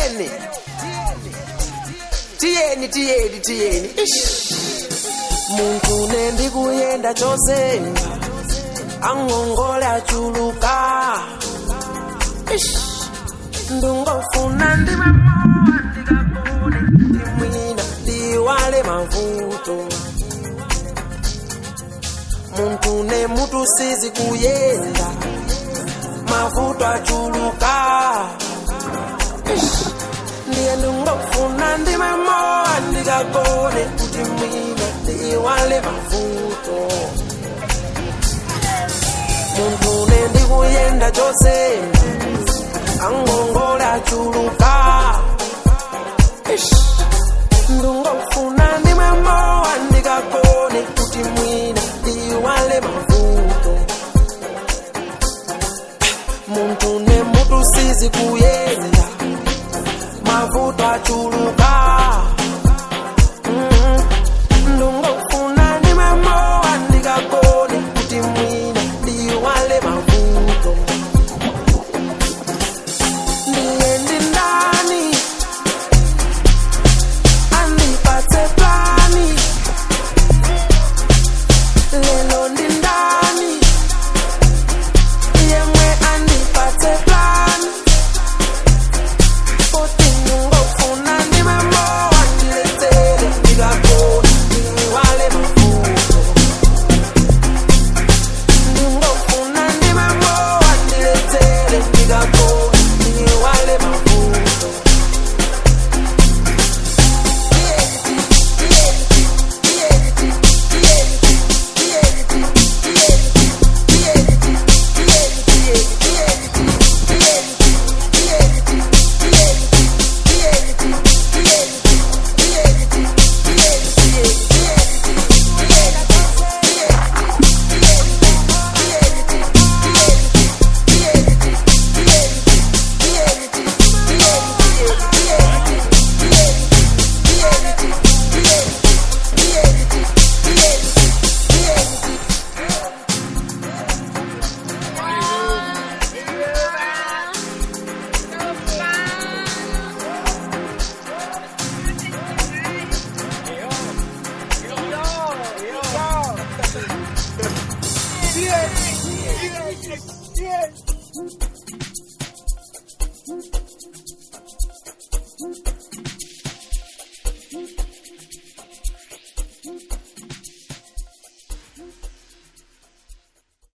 tiyeni tiyeni tiyeni tiyeni Ish. muntu nendikuyenda chose angongole achuluka Ish. ndungofuna ndimamoa ndikakone ndimwina ndiwale mavuto muntu nemutu sizi kuyenda mavuto achuluka Ish. ndiye ndingofuna ndimamoa ndikakone kuti mwina ndiwale mavuto muntu nendikuyenda chose angongole achuluka Ish. ndingofuna ndimamoa ndikakone kuti mwina ndiwale mavuto muntu nemutu sizi kuyenda mavuto achuluka Mhm. ndingofuna ndimamoa ndikakone kuti mwina ndiwale mavuto ndiye ndindani andipatse plani lelo ndindani yemwe andipatse plani Oti ndingofuna ndimamoa ndiletsele ndikakona ndiwale mavuto ndingofuna ndimamoa ndiletsele ndikakona ndiwale mavuto Yeah.